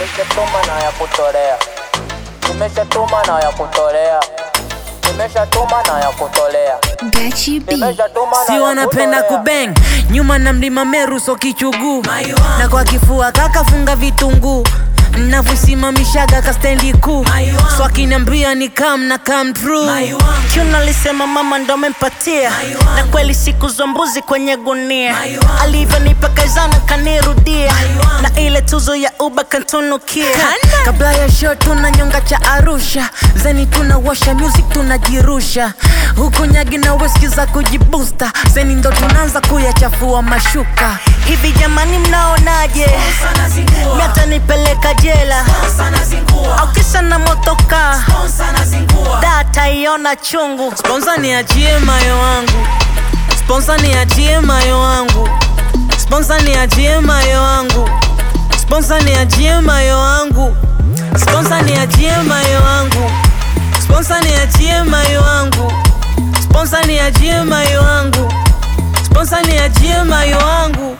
Nimeshatuma na ya kutolea, nimeshatuma na ya kutolea, nimeshatuma na ya kutolea, Gachi B. nimeshatuma na si ya wanapenda kutolea. kubeng nyuma na mlima meru so kichuguu na kwa kifua kakafunga vitunguu navyosimamishaga kastendi kuu so akiniambia ni kam na kam true Chuna alisema mama ndo amempatia na kweli siku za mbuzi kwenye gunia alivyonipa kaizana kanirudia na ile tuzo ya uba kantunukia kabla ya show tuna nyonga cha arusha zeni tunawasha music tunajirusha huku nyagi na weski za kujibusta zeni ndo tunaanza kuyachafua mashuka hivi jamani mnaonaje miata nipeleka jela au kisa na motoka data iona chungu sponsa niachie mayo wangu sponsa niachie mayo wangu sponsa niachie mayo wangu sponsa niachie mayo wangu sponsa niachie mayo wangu sponsa niachie mayo wangu sponsa niachie mayo wangu sponsa niachie mayo wangu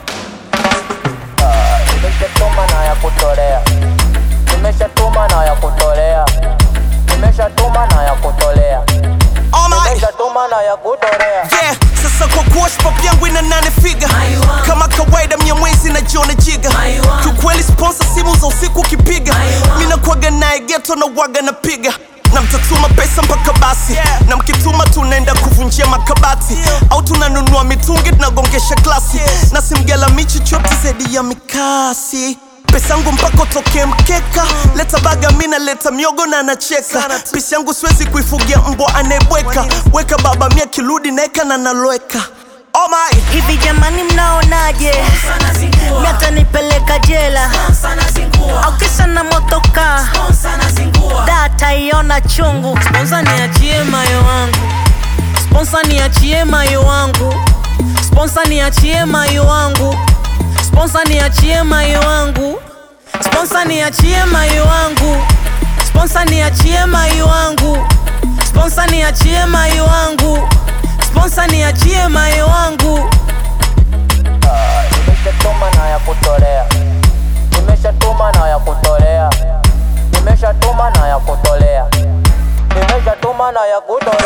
Nimeshatuma na ya kutolea, nimeshatuma na ya kutolea, nimeshatuma na ya kutolea, Alright. nimeshatuma na ya kutolea. Yeah, sasa kwa kuosh pop yangu ina nane figa kama kawaida mnyamwezi na jona jiga kiukweli sponsor simu za usiku ukipiga mi nakuaga naye geto na waga napiga na mtatuma pesa mpaka basi na mkituma tunaenda kuvunjia makabati au tunanunua mitungi tunagongesha glasi na simgalami chochote zaidi ya mikasi pesa yangu mpaka utokee mkeka leta baga mina leta miogo na anacheka pisi yangu siwezi kuifugia mbwa anayebweka weka baba mia kirudi naeka na naloweka oh my hivi jamani mnaonaje miata nipeleka jela au kisa na motoka data iona chungu sponsa niachie mayo wangu sponsa niachie mayo wangu sponsa niachie mayo wangu sponsa niachie mayo wangu sponsa niachie mayo wangu sponsa niachie mayo wangu sponsa niachie mayo wangu sponsa niachie mayo wangu Nimeshatuma na ya kutolea, nimeshatuma na ya kutolea, nimeshatuma na ya kutolea, nimeshatuma na ya kutolea.